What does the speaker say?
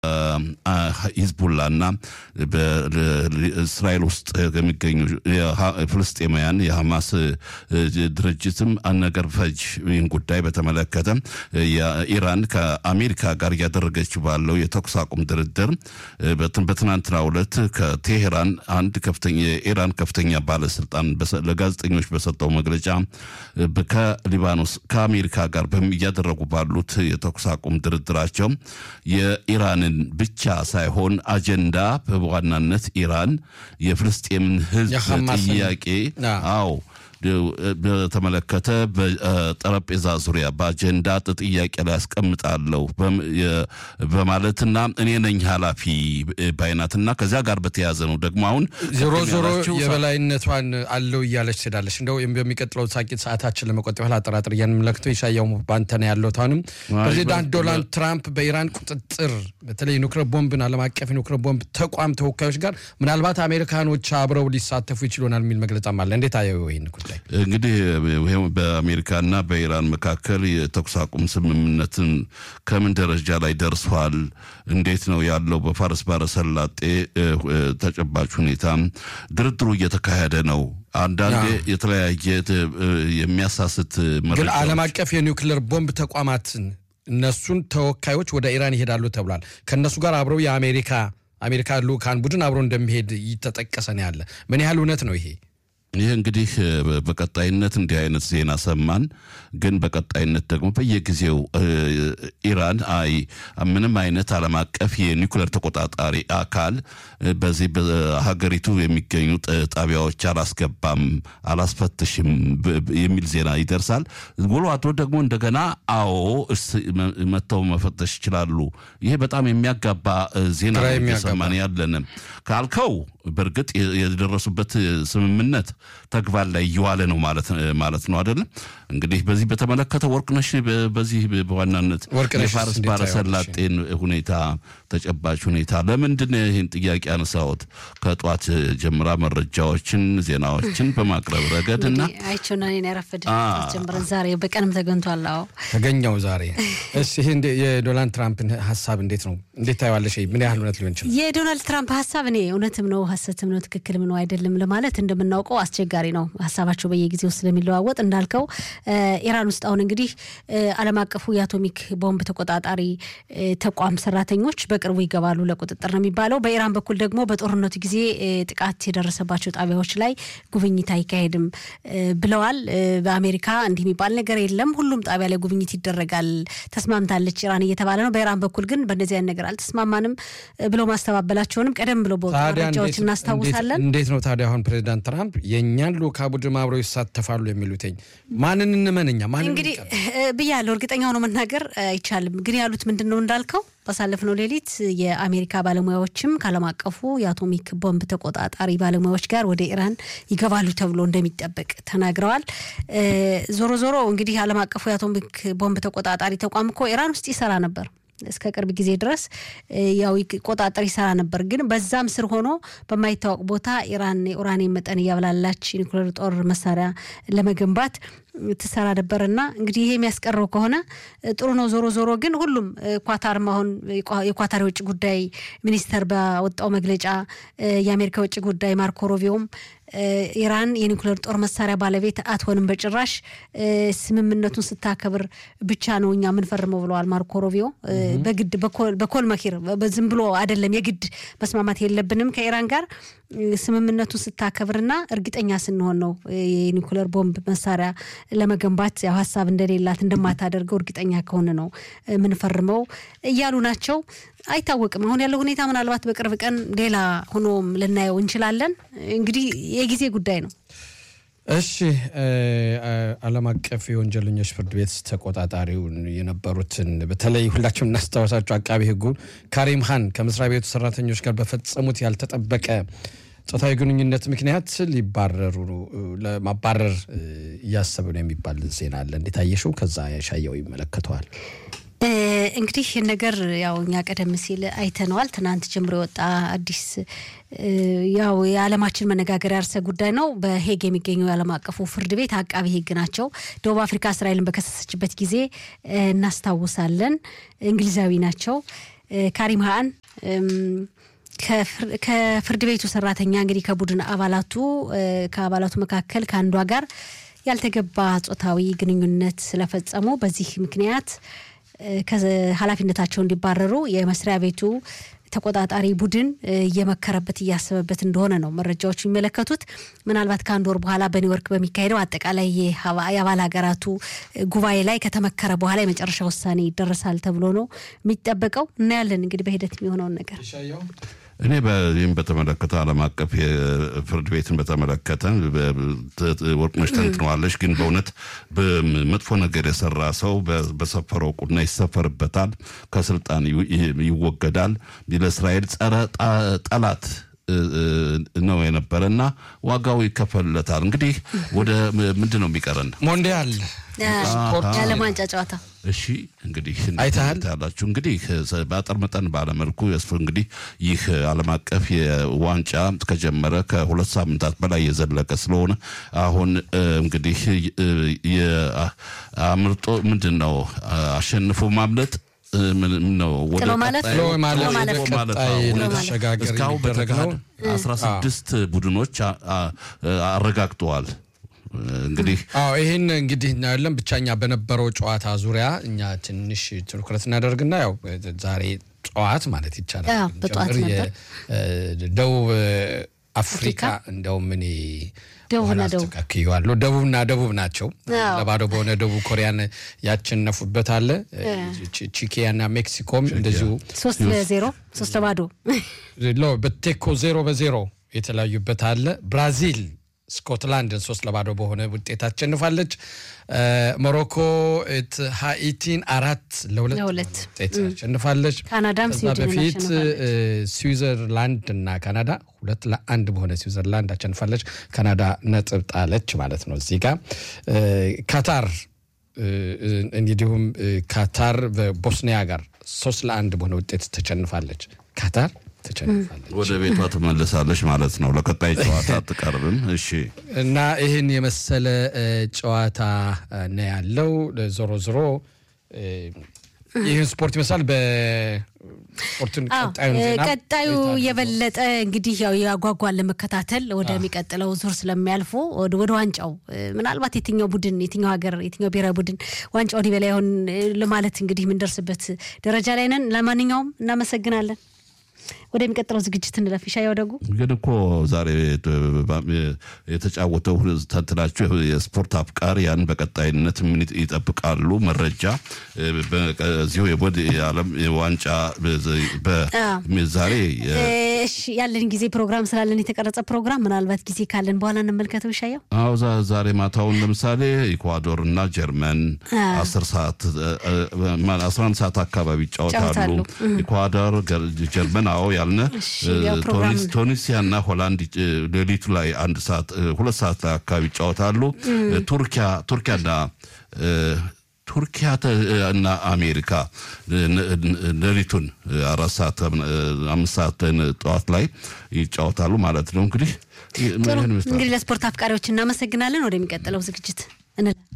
ሂዝቡላና በእስራኤል ውስጥ የሚገኙ ፍልስጤማውያን የሐማስ ድርጅትም ነገር ፈጅ ይህን ጉዳይ በተመለከተ ኢራን ከአሜሪካ ጋር እያደረገች ባለው የተኩስ አቁም ድርድር በትናንትናው ዕለት ከቴሄራን አንድ ከፍተኛ የኢራን ከፍተኛ ባለስልጣን ለጋዜጠኞች በሰጠው መግለጫ ከሊባኖስ ከአሜሪካ ጋር እያደረጉ ባሉት የተኩስ አቁም ድርድራቸው የኢራንን ብቻ ሳይሆን አጀንዳ በዋናነት ኢራን የፍልስጤምን ሕዝብ ጥያቄ አዎ በተመለከተ በጠረጴዛ ዙሪያ በአጀንዳ ጥያቄ ላይ ያስቀምጣለሁ በማለትና እኔ ነኝ ኃላፊ ባይናትና ከዚያ ጋር በተያያዘ ነው ደግሞ አሁን ዞሮ ዞሮ የበላይነቷን አለው እያለች ትሄዳለች። እንደው በሚቀጥለው ሳቂት ሰዓታችን ለመቆጠብ ያህል አጠራጥር እያንመለክተው የሻያው ባንተ ነው ያለው። አሁንም ፕሬዚዳንት ዶናልድ ትራምፕ በኢራን ቁጥጥር በተለይ ኒውክሌር ቦምብን ዓለም አቀፍ የኒውክሌር ቦምብ ተቋም ተወካዮች ጋር ምናልባት አሜሪካኖች አብረው ሊሳተፉ ይችሉናል የሚል መግለጫም አለ። እንዴት አየው ይህን ጉዳይ? እንግዲህ በአሜሪካና በኢራን መካከል የተኩስ አቁም ስምምነትን ከምን ደረጃ ላይ ደርሷል? እንዴት ነው ያለው? በፋርስ ባሕረ ሰላጤ ተጨባጭ ሁኔታ ድርድሩ እየተካሄደ ነው። አንዳንዴ የተለያየ የሚያሳስት ግን ዓለም አቀፍ የኒውክሌር ቦምብ ተቋማትን እነሱን ተወካዮች ወደ ኢራን ይሄዳሉ ተብሏል። ከእነሱ ጋር አብረው የአሜሪካ አሜሪካ ልኡካን ቡድን አብሮ እንደሚሄድ እየተጠቀሰ ነው ያለ። ምን ያህል እውነት ነው ይሄ? ይህ እንግዲህ በቀጣይነት እንዲህ አይነት ዜና ሰማን። ግን በቀጣይነት ደግሞ በየጊዜው ኢራን አይ ምንም አይነት ዓለም አቀፍ የኒውክሌር ተቆጣጣሪ አካል በዚህ በሀገሪቱ የሚገኙ ጣቢያዎች አላስገባም፣ አላስፈትሽም የሚል ዜና ይደርሳል። ውሎ አድሮ ደግሞ እንደገና አዎ መጥተው መፈተሽ ይችላሉ። ይሄ በጣም የሚያጋባ ዜና እየሰማን ያለንም ካልከው በእርግጥ የደረሱበት ስምምነት ተግባር ላይ እየዋለ ነው ማለት ነው አይደለም። እንግዲህ በዚህ በተመለከተ ወርቅነሽ በዚህ በዋናነት የፋርስ ባሕረ ሰላጤን ሁኔታ ተጨባጭ ሁኔታ ለምንድን ይህን ጥያቄ ያነሳሁት ከጧት ጀምራ መረጃዎችን ዜናዎችን በማቅረብ ረገድ እና አይቸውና ያረፈድ ጀምረን ዛሬ በቀንም ተገኝቷል። አዎ ተገኘው ዛሬ። እሺ ይህ የዶናልድ ትራምፕን ሀሳብ እንዴት ነው እንዴት ታየዋለሽ? ምን ያህል እውነት ሊሆን ይችላል? የዶናልድ ትራምፕ ሀሳብ እኔ እውነትም ነው ሀሰትም ነው ትክክልም ነው አይደለም ለማለት እንደምናውቀው አስቸጋሪ ነው። ሀሳባቸው በየጊዜው ስለሚለዋወጥ እንዳልከው ኢራን ውስጥ አሁን እንግዲህ ዓለም አቀፉ የአቶሚክ ቦምብ ተቆጣጣሪ ተቋም ሰራተኞች በቅርቡ ይገባሉ ለቁጥጥር ነው የሚባለው። በኢራን በኩል ደግሞ በጦርነቱ ጊዜ ጥቃት የደረሰባቸው ጣቢያዎች ላይ ጉብኝት አይካሄድም ብለዋል። በአሜሪካ እንዲህ የሚባል ነገር የለም፣ ሁሉም ጣቢያ ላይ ጉብኝት ይደረጋል፣ ተስማምታለች ኢራን እየተባለ ነው። በኢራን በኩል ግን በእነዚህ አይነት ነገር አልተስማማንም ብለው ማስተባበላቸውንም ቀደም ብሎ በወጡ መረጃዎች እናስታውሳለን። እንዴት ነው ታዲያ አሁን ፕሬዚዳንት ትራምፕ የእኛን ልኡካ ቡድን አብረው ይሳተፋሉ የሚሉትኝ ማንን እንመንኛ? ማንን እንግዲህ ብያለሁ፣ እርግጠኛ ሆኖ መናገር አይቻልም። ግን ያሉት ምንድን ነው እንዳልከው ባሳለፍነው ሌሊት የአሜሪካ ባለሙያዎችም ከዓለም አቀፉ የአቶሚክ ቦምብ ተቆጣጣሪ ባለሙያዎች ጋር ወደ ኢራን ይገባሉ ተብሎ እንደሚጠበቅ ተናግረዋል። ዞሮ ዞሮ እንግዲህ ዓለም አቀፉ የአቶሚክ ቦምብ ተቆጣጣሪ ተቋም እኮ ኢራን ውስጥ ይሰራ ነበር እስከ ቅርብ ጊዜ ድረስ ያው ቆጣጠር ይሰራ ነበር። ግን በዛም ስር ሆኖ በማይታወቅ ቦታ ኢራን የኡራኒየም መጠን እያብላላች ኒውክሌር ጦር መሳሪያ ለመገንባት ትሰራ ነበር እና እንግዲህ ይሄ የሚያስቀረው ከሆነ ጥሩ ነው። ዞሮ ዞሮ ግን ሁሉም ኳታርም አሁን የኳታር የውጭ ጉዳይ ሚኒስተር ባወጣው መግለጫ የአሜሪካ የውጭ ጉዳይ ማርኮ ሮቢዮም ኢራን የኒውክሌር ጦር መሳሪያ ባለቤት አትሆንም በጭራሽ ስምምነቱን ስታከብር ብቻ ነው እኛ የምንፈርመው ብለዋል ማርኮ ሮቢዮ። በግድ በኮል መኪር ዝም ብሎ አይደለም፣ የግድ መስማማት የለብንም ከኢራን ጋር ስምምነቱን ስታከብርና እርግጠኛ ስንሆን ነው የኒውክሌር ቦምብ መሳሪያ ለመገንባት ያው ሀሳብ እንደሌላት እንደማታደርገው እርግጠኛ ከሆነ ነው ምንፈርመው እያሉ ናቸው። አይታወቅም። አሁን ያለው ሁኔታ ምናልባት በቅርብ ቀን ሌላ ሆኖም ልናየው እንችላለን። እንግዲህ የጊዜ ጉዳይ ነው። እሺ ዓለም አቀፍ የወንጀለኞች ፍርድ ቤት ተቆጣጣሪውን የነበሩትን በተለይ ሁላችሁም እናስታወሳቸው አቃቢ ሕጉን ካሪም ሃን ከመስሪያ ቤቱ ሰራተኞች ጋር በፈጸሙት ያልተጠበቀ ጾታዊ ግንኙነት ምክንያት ሊባረሩ ለማባረር እያሰበ ነው የሚባል ዜና አለ። እንዴት አየሽው? ከዛ ያሻየው ይመለከተዋል። እንግዲህ ይህን ነገር ያው እኛ ቀደም ሲል አይተነዋል። ትናንት ጀምሮ የወጣ አዲስ ያው የዓለማችን መነጋገሪያ ርዕሰ ጉዳይ ነው። በሄግ የሚገኘው የዓለም አቀፉ ፍርድ ቤት አቃቢ ሕግ ናቸው። ደቡብ አፍሪካ እስራኤልን በከሰሰችበት ጊዜ እናስታውሳለን። እንግሊዛዊ ናቸው። ካሪም ሀአን ከፍርድ ቤቱ ሰራተኛ እንግዲህ ከቡድን አባላቱ ከአባላቱ መካከል ከአንዷ ጋር ያልተገባ ጾታዊ ግንኙነት ስለፈጸሙ በዚህ ምክንያት ከኃላፊነታቸው እንዲባረሩ የመስሪያ ቤቱ ተቆጣጣሪ ቡድን እየመከረበት እያሰበበት እንደሆነ ነው መረጃዎች የሚመለከቱት። ምናልባት ከአንድ ወር በኋላ በኒውዮርክ በሚካሄደው አጠቃላይ የአባል ሀገራቱ ጉባኤ ላይ ከተመከረ በኋላ የመጨረሻ ውሳኔ ይደረሳል ተብሎ ነው የሚጠበቀው። እናያለን እንግዲህ በሂደት የሚሆነውን ነገር። እኔ በዚህም በተመለከተ ዓለም አቀፍ የፍርድ ቤትን በተመለከተ ወርቅነሽ ተንትነዋለች። ግን በእውነት መጥፎ ነገር የሰራ ሰው በሰፈረው ቁና ይሰፈርበታል፣ ከስልጣን ይወገዳል። ለእስራኤል ጸረ ጠላት ነው የነበረ እና ዋጋው ይከፈልለታል። እንግዲህ ወደ ምንድን ነው የሚቀረን? ሞንዲያል የዓለም ዋንጫ ጨዋታ እሺ እንግዲህ አይተሃል ያላችሁ እንግዲህ በአጠር መጠን ባለመልኩ የስፍ እንግዲህ ይህ ዓለም አቀፍ የዋንጫ ከጀመረ ከሁለት ሳምንታት በላይ የዘለቀ ስለሆነ አሁን እንግዲህ አምርጦ ምንድን ነው አሸንፎ ማምለጥ ነው ጥሎ ማለፍ ጥሎ ማለፍ ማለፍ ወደ ቀጣይ ለመሸጋገር እስካሁን የሚደረግ ነው። በተካሄደ አስራ ስድስት ቡድኖች አረጋግጠዋል። እንግዲህ አዎ ይህን እንግዲህ እናያለን። ብቻኛ በነበረው ጨዋታ ዙሪያ እኛ ትንሽ ትኩረት እናደርግና ያው ዛሬ ጠዋት ማለት ይቻላል አዎ፣ በጠዋት ጭምር ነበር። የደቡብ አፍሪካ እንደውም እኔ ደቡብና በኋላ ደቡብ አስተካክየዋለሁ። ደቡብና ደቡብ ናቸው። አዎ። ለባዶ በሆነ ደቡብ ኮሪያን ያቸነፉበት አለ። ቺ- ቺኪያና ሜክሲኮም እንደዚሁ ሶስት ለዜሮ ሶስት ለባዶ ሎ በቴኮ ዜሮ በዜሮ የተለያዩበት አለ። ብራዚል ስኮትላንድን ሶስት ለባዶ በሆነ ውጤት አሸንፋለች። እ፣ ሞሮኮ እት ሃኢቲን አራት ለሁለት ለሁለት። ውጤት አሸንፋለች። ካናዳም ከዛ ስዊድንን በፊት አሸንፋለች። እ፣ ስዊዘርላንድ እና ካናዳ ሁለት ለአንድ በሆነ ስዊዘርላንድ አሸንፋለች። ካናዳ ነጥብ ጣለች ማለት ነው። እዚህ ጋር እ፣ ካታር እ፣ እ፣ እንዲሁም እ፣ ካታር በቦስኒያ ጋር ሶስት ለአንድ በሆነ ውጤት ተሸንፋለች። ካታር ተሸንፋለች ወደ ቤቷ ትመልሳለች ማለት ነው። ለቀጣይ ጨዋታ አትቀርብም። እሺ እና ይህን የመሰለ እ፣ ጨዋታ እ፣ ነው ያለው። ዞሮ ዞሮ እ፣ ይህን ስፖርት ይመስላል። በስፖርቱን አዎ፣ ቀጣዩን እ፣ ዜና ቀጣዩ የበለጠ እንግዲህ ያው ያጓጓን ለመከታተል ወደሚቀጥለው ዙር ስለሚያልፉ ወደ ወደ ዋንጫው እ፣ ምናልባት የትኛው ቡድን የትኛው ሀገር የትኛው ብሔራዊ ቡድን ዋንጫውን ይበላ ይሆን እ፣ ለማለት እንግዲህ የምንደርስበት ደረጃ ላይ ነን። ለማንኛውም እናመሰግናለን። ወደሚቀጥለው ዝግጅት እንለፍ። ይሻያው ደጉ ግን እኮ ዛሬ የተጫወተው ተንትናችሁ የስፖርት አፍቃሪያን በቀጣይነት ምን ይጠብቃሉ? መረጃ በዚሁ የቦድ የዓለም ዋንጫ ዛሬ እሺ፣ ያለን ጊዜ ፕሮግራም ስላለን የተቀረጸ ፕሮግራም ምናልባት ጊዜ ካለን በኋላ እንመልከተው። ይሻያው አዎ ዛ- ዛሬ ማታውን ለምሳሌ ኢኳዶር እና ጀርመን አስር ሰዓት አስራ አንድ ሰዓት አካባቢ ይጫወታሉ። ይጫወታሉ። ኢኳዶር፣ ገር- ጀርመን አዎ ያልነ እሺ፣ ያው ፕሮግራም ቱኒስ- ቱኒሲያ እና ሆላንድ እ፣ ሌሊቱ ላይ አንድ ሰዓት እ፣ ሁለት ሰዓት ላይ አካባቢ ይጫወታሉ። ቱርኪያ ቱርኪያና እ፣ ቱርኪያ ተ- እና አሜሪካ እ፣ ነ- ነ- ሌሊቱን እ፣ አራት ሰዓት እ፣ አምስት ሰዓት እ፣ ጠዋት ላይ ይጫወታሉ ማለት ነው። እንግዲህ ጥሩ ይህን ይመስላል። እንግዲህ ለስፖርት አፍቃሪዎች እናመሰግናለን። ወደሚቀጥለው ዝግጅት እንላለን።